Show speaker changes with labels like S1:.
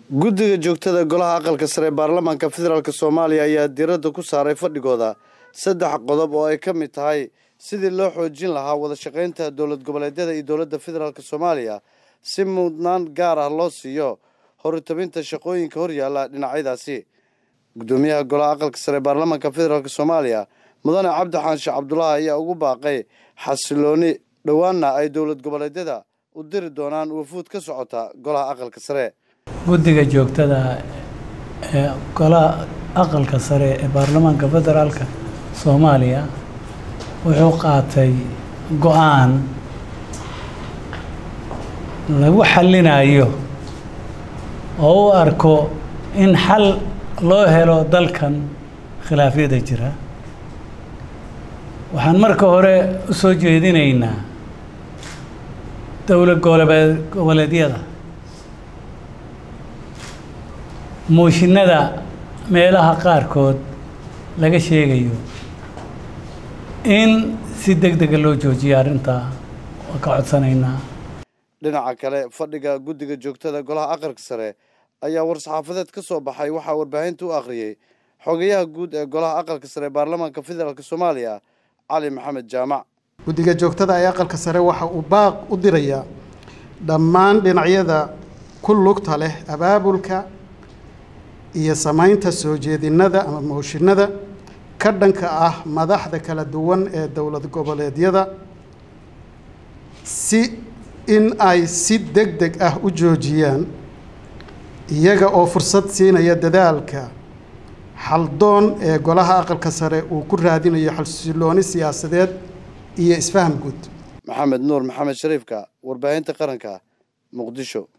S1: guddiga joogtada golaha aqalka sare ee baarlamaanka federaalk soomaaliya ayaa diiradda ku saaray fadhigooda saddex qodob oo ay ka mid tahay sidii loo xoojin lahaa wada shaqaynta dowlad goboleedyada iyo dowladda federaalk soomaaliya si mudnaan gaar ah loo siiyo horutabinta shaqooyinka horyaalla dhinacyadaasi guddoomiyaha golaha aqalka sare ee baarlamaanka federaalk soomaaliya mudane cabdi xaanshe cabdulaahi ayaa ugu baaqay xasilooni dhowaanna ay dowlad goboleedyada u diri doonaan wafuud ka socota golaha aqalka sare
S2: guddiga joogtada ee golaha aqalka sare ee baarlamaanka federaalka soomaaliya wuxuu qaatay go-aan lagu xallinayo oo u arko in xal loo helo dalkan khilaafyada jira waxaan marka hore u soo jeedinaynaa dowlad goboleed goboleedyada mooshinada meelaha qaarkood laga sheegayo in si deg dega loo joojiyo arrintaa waa ka codsanaynaa
S1: dhinaca kale fadhiga guddiga joogtada golaha aqalka sare ayaa war-saxaafadeed ka soo baxay waxaa warbaahinta u akhriyey xogayaha guud ee golaha aqalka sare ee baarlamaanka federaalk soomaaliya cali maxamed jaamac
S3: guddiga joogtada ee aqalka sare waxa uu baaq u dirayaa dhammaan dhinacyada ku lugta leh abaabulka iyo samaynta soo jeedinada ama mooshinada ka dhanka ah madaxda kala duwan ee dowlad goboleedyada si in ay si deg deg ah u joojiyaan iyaga oo fursad siinaya dadaalka xaldoon ee golaha aqalka sare uu ku raadinayo xasilooni siyaasadeed iyo isfaham guud
S1: maxamed nuur maxamed shariifka warbaahinta qaranka muqdisho